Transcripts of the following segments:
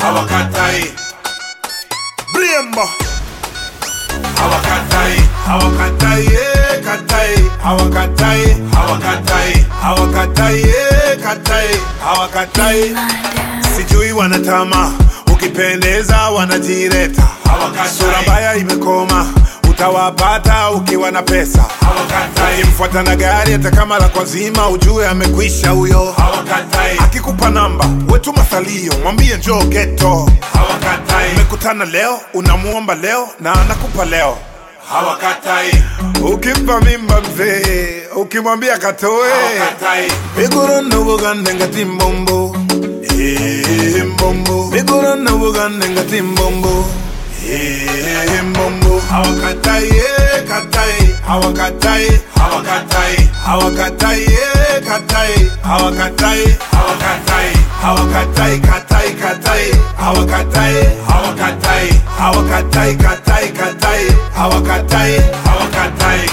hawakatai Brembo hawakatai hawakatai eh, katai hawakatai hawakatai hawakatai eh, katai hawakatai sijui wanatama ukipendeza wanajireta sura mbaya imekoma utawapata ukiwa na pesa ukimfuata na gari hata kama la kwazima ujue amekwisha huyo akikupa namba wetuma salio mwambie njoo geto umekutana leo unamuomba leo na anakupa leo hawakatai ukimpa mimba mzee ukimwambia katoe bigorona bugande ngati mbombo Eh, mbombo bigorona bugande ngati mbombo Eh, mbombo hawakatai eh, katai hawakatai hawakatai hawakatai eh, katai hawakatai hawakatai hawakatai katai katai hawakatai hawakatai hawakatai katai katai hawakatai hawakatai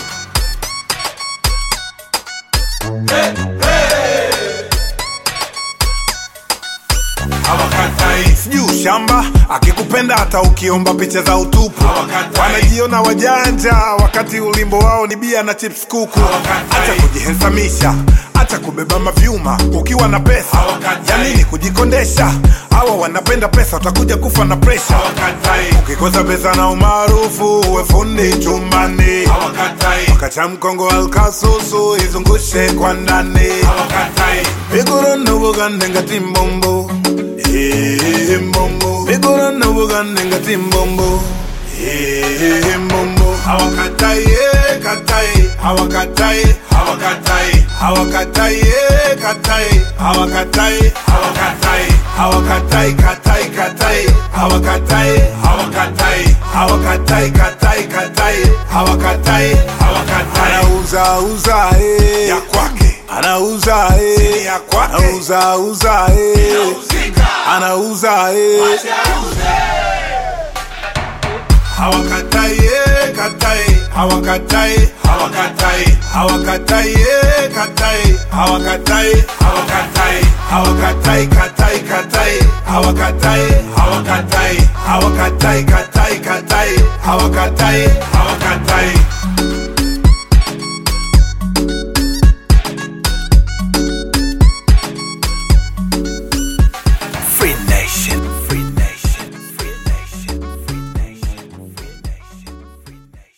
hawakatai sijui ushamba akikupenda hata ukiomba picha za utupu wanajiona wajanja wakati ulimbo wao ni bia na chips kuku acha kujihesamisha acha kubeba mavyuma ukiwa na pesa ya nini kujikondesha hawa wanapenda pesa utakuja kufa na presha ukikosa pesa na umaarufu uwe fundi chumbani kacha mkongo alkasusu izungushe kwa ndani bigorona bugande ngati mbombo Eh, mbombo bigorona bugande ngati mbombo Eh, mbombo hawakatai eh, katai hawakatai hawakatai hawakatai eh, katai hawakatai hawakatai hawakatai katai katai hawakatai hawakatai hawakatai katai katai hawakatai hawakatai anauza uza eh ya kwake anauza eh ya kwake anauza uza eh anauza eh hawakatai eh, katai hawakatai hawakatai hawakatai eh, katai hawakatai hawakatai hawakatai katai katai hawakatai hawakatai hawakatai katai katai hawakatai hawakatai